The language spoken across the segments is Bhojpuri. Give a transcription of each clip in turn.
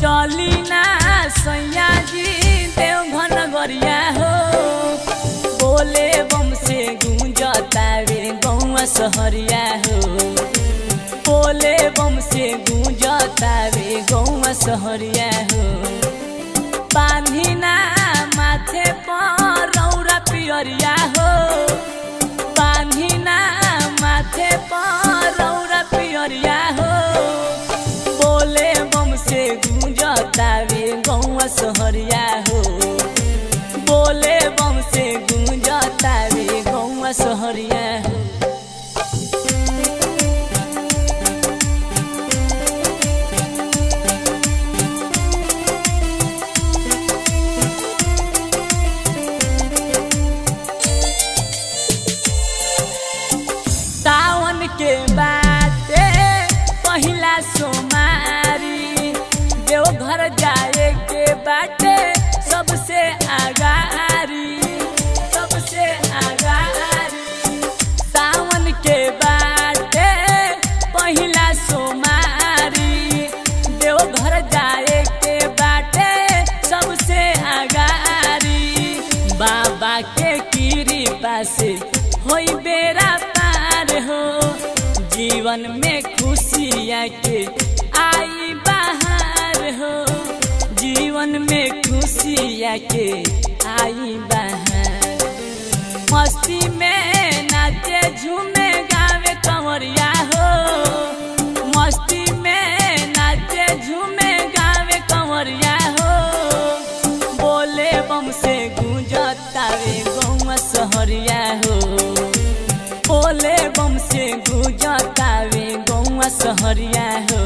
चली ना सैया जी देवघन गरिया हो बोले बम से गूंजता रे गौआ सहरिया हो बोले बम से गूंजता रे गौआ सहरिया हो बांधिना माथे पर रौरा पियरिया हो बांधिना माथे पर रौरा पियरिया हो बोले बम से गूंजता रे गौआ सहरिया हो बोले बम से गूंजता रे गौआ सहरिया हो सावन के बाटे पहिला सोमारी देवघर जाए के बाटे सबसे आगारी सबसे आगारी सावन के बाटे पहिला सोमारी देवघर जाए के बाटे सबसे आगारी बाबा के कृपा से होई बेरा पार हो जीवन में खुशियाँ के आई बाहर हो जीवन में खुशियाँ के आई बाहर मस्ती में नाचे झूमे गावे कंवरिया हो मस्ती में नाचे झूमे गावे कंवरिया हो बोले बम से गूंजता रे गौआ सहरिया हो बोले बम से गूंजता रे गौआ सहरिया हो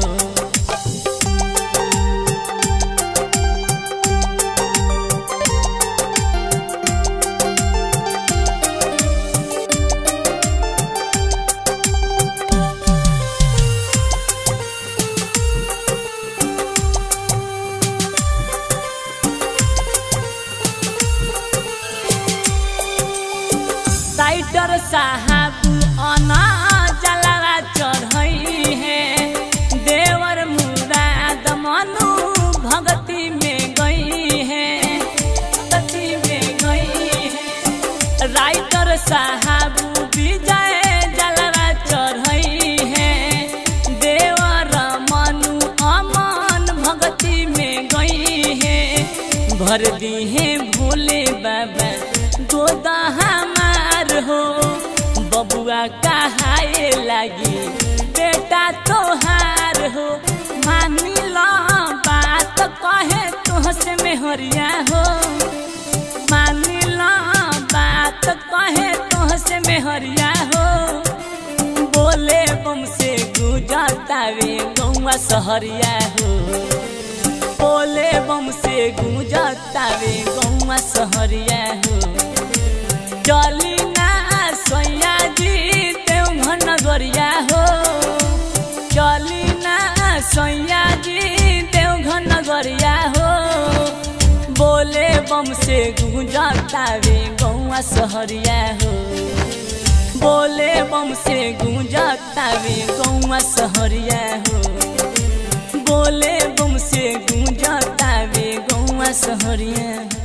साइटर साहब अना जलवा चढ़ई है देवर मुराद मनु भगती में गई है भगती में गई है राइटर साहब विजय जलवा चढ़ई है देवर मनु अमन भगती में गई है भर दी है भोले बाबा गोदा हमार हो बबुआ कहाए लगी बेटा तोहार हो मानी लो बात कहे तुहसे मेहरिया हो मानी लो बात कहे तुहसे मेहरिया हो बोले बम से गुजरता रे गौआ सहरिया हो बोले बम से गूंजता रे गौआ सहरिया हो चली ना सैया जी देवघन गरिया हो चली ना सैया जी देवघन गरिया हो बोले बम से गूंजता रे गौआ सहरिया हो बोले बम से गूंजता रे गौआ सहरिया हो बोले बम से गूंजता रे गौआ सहरिया